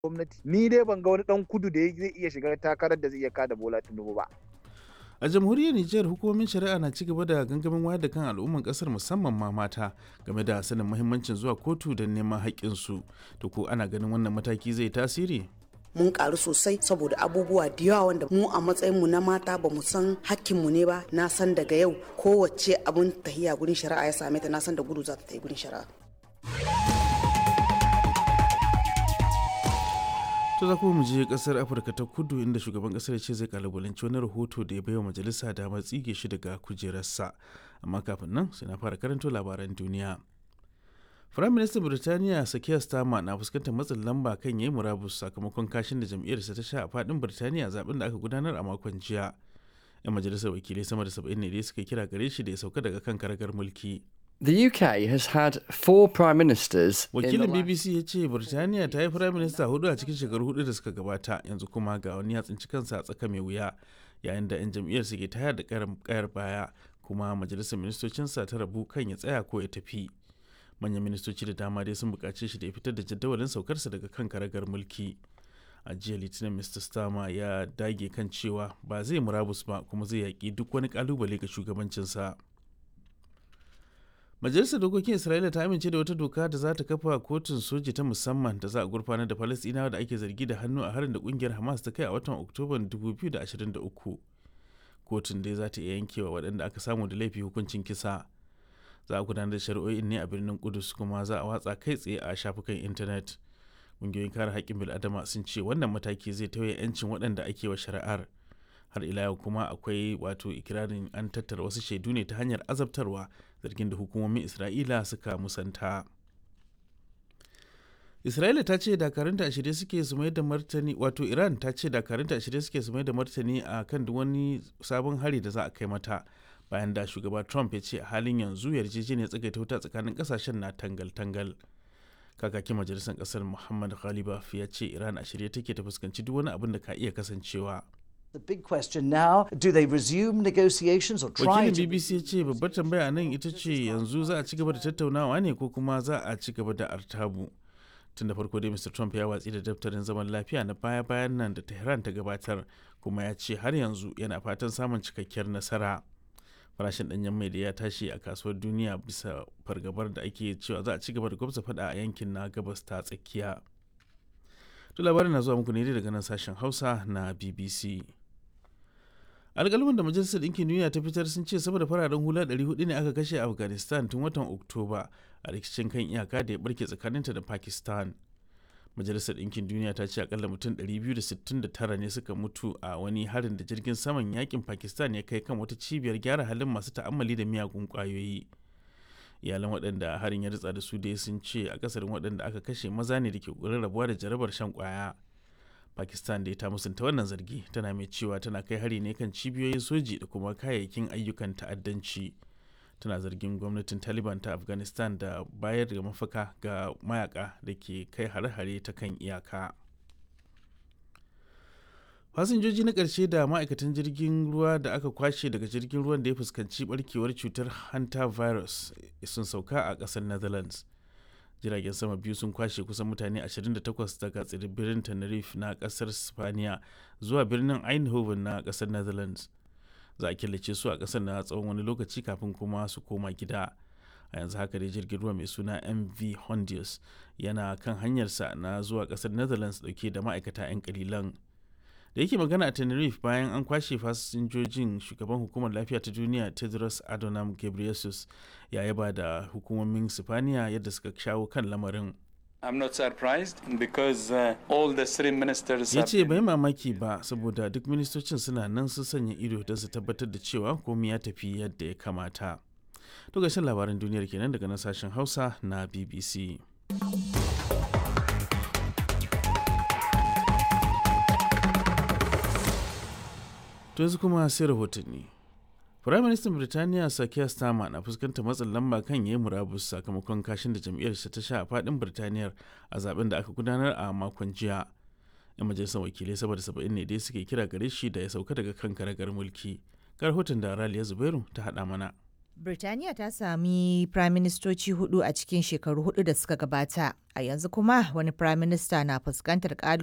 gwamnati ni dai ban ga wani dan kudu da zai iya shiga takarar da zai iya kada bola tinubu ba a jamhuriyar nijar hukumomin shari'a na ci gaba da gangamin wayar da kan al'umman kasar musamman ma mata game da sanin muhimmancin zuwa kotu don neman haƙƙinsu to ko ana ganin wannan mataki zai tasiri mun karu sosai saboda abubuwa da yawa wanda mu a matsayin mu na mata ba mu san hakkinmu ne ba na san daga yau kowace abun tahiya gurin shari'a ya same ta na san da gudu za ta tafi gurin shari'a to za kuma mu je kasar afirka ta kudu inda shugaban kasar ce zai kalubalanci wani rahoto da ya baiwa majalisa damar tsige shi daga kujerarsa amma kafin nan sai na fara karanto labaran duniya Firayim Ministan Birtaniya Sakiya Starmer na fuskantar matsin lamba kan yayi murabus sakamakon kashin da jam'iyyarsa ta sha a fadin Birtaniya zaben da aka gudanar a makon jiya. 'Yan majalisar wakilai sama da 70 ne dai suka kira gare shi da ya sauka daga kan karagar mulki. The UK has had four prime ministers. Wakilin BBC ya ce Birtaniya ta yi firayim minista hudu a cikin shekaru hudu da suka gabata yanzu kuma ga wani ya tsinci kansa a tsaka mai wuya yayin da 'yan jam'iyyar ke tayar da kayar baya kuma majalisar ministocinsa ta rabu kan ya tsaya ko ya tafi. manyan ministoci da dama dai sun buƙace shi da ya fitar da jadawalin saukarsa daga kan karagar mulki a jiya litinin mr starmer ya dage kan cewa ba zai murabus ba kuma zai yaƙi duk wani ƙalubale ga shugabancinsa majalisar dokokin isra'ila ta amince da wata doka da za ta kafa kotun soji ta musamman da za a gurfanar da falastinawa da ake zargi da hannu a harin da kungiyar hamas ta kai a watan oktoban 2023 kotun dai za ta iya yankewa waɗanda aka samu da laifi hukuncin kisa za a gudanar da shari'o'in ne a birnin kudus kuma za a watsa kai tsaye a shafukan intanet ƙungiyoyin kare haƙƙin bil'adama sun ce wannan mataki zai tauye 'yancin waɗanda ake wa shari'ar har ila yau kuma akwai wato ikirarin an tattara wasu shaidu ne ta hanyar azabtarwa zargin da hukumomin isra'ila suka musanta isra'ila ta ce dakarunta a shirye suke su mai da martani wato iran ta ce dakarunta a shirye suke su mai da martani a kan duk wani sabon hari da za a kai mata bayan da shugaba trump ya ce a halin yanzu yarjejeniyar tsagaita wuta tsakanin kasashen na tangal-tangal kakakin majalisar kasar muhammad ghalibaf ya ce iran a shirye take ta fuskanci duk wani abin da ka iya kasancewa The big question now, do they resume negotiations or try wakilin to bbc ya ce babbar tambaya nan ita ce yanzu za a ci gaba da tattaunawa ne ko kuma za a ci gaba da artabu tun da farko dai mr trump ya watsi da daftarin zaman lafiya na baya-bayan nan da tehran ta gabatar kuma ya ce har yanzu yana fatan samun cikakkiyar nasara farashin danyen mai da ya tashi a kasuwar duniya bisa fargabar da ake cewa za a ci gaba da gwamza fada a yankin na gabas ta tsakiya to labarin na zuwa muku ne daga nan sashen hausa na bbc alƙalman da majalisar ɗinkin duniya ta fitar sun ce saboda fararen hula 400 ne aka kashe a afghanistan tun watan oktoba a rikicin kan iyaka da ya barke tsakaninta da pakistan majalisar ɗinkin duniya ta ce akalla mutum 269 ne suka mutu a wani harin da jirgin saman yakin pakistan ya kai kan wata cibiyar gyara halin masu ta'ammali da miyagun kwayoyi iyalan waɗanda harin ya ritsa da su dai sun ce akasarin waɗanda aka kashe maza ne da ke ƙoƙarin rabuwa da jarabar shan kwaya pakistan da ta musanta wannan zargi tana mai cewa tana kai hari ne kan cibiyoyin soji da kuma kayayyakin ayyukan ta'addanci tana zargin gwamnatin taliban ta afghanistan da bayar da mafaka ga mayaka da ke kai hare-hare ta kan iyaka fasinjoji na ƙarshe da ma'aikatan jirgin ruwa da aka kwashe daga jirgin ruwan da ya fuskanci barkewar cutar hanta virus sun sauka a ƙasar netherlands jiragen sama biyu sun kwashe kusan mutane 28 daga tsibirin tenerife na ƙasar spaniya zuwa birnin eindhoven na ƙasar netherlands za a killace su a ƙasar na tsawon wani lokaci kafin kuma su koma gida a yanzu haka dai jirgin ruwa mai suna mv hondius yana kan hanyarsa na zuwa ƙasar netherlands dauke da ma'aikata 'yan kalilan da yake magana a tenerife bayan an kwashe fasinjojin shugaban hukumar lafiya ta duniya tedros adhanom ghebreyesus ya yaba da hukumomin sifaniya yadda suka shawo kan lamarin I'm not surprised because uh, all the three ministers ya have ce been- bai mamaki ba saboda duk ministocin suna nan sun sanya ido don su tabbatar da cewa komai ya tafi yadda ya kamata to gashin labaran duniyar kenan daga nan sashen hausa na bbc to yanzu kuma sai rahotanni Firaministan Birtaniya Sakiya Starmer na fuskantar matsin lamba kan yayi murabus sakamakon kashin da jam'iyyarsa ta sha a fadin Birtaniyar a zaben da aka gudanar a makon jiya. 'Yan majalisar wakilai saboda saba'in ne dai suke kira gare shi da ya sauka daga kan karagar mulki. Ga rahoton da Raliya Zubairu ta haɗa mana. Birtaniya ta sami firaministoci hudu a cikin shekaru hudu da suka gabata, a yanzu kuma wani firaminista na fuskantar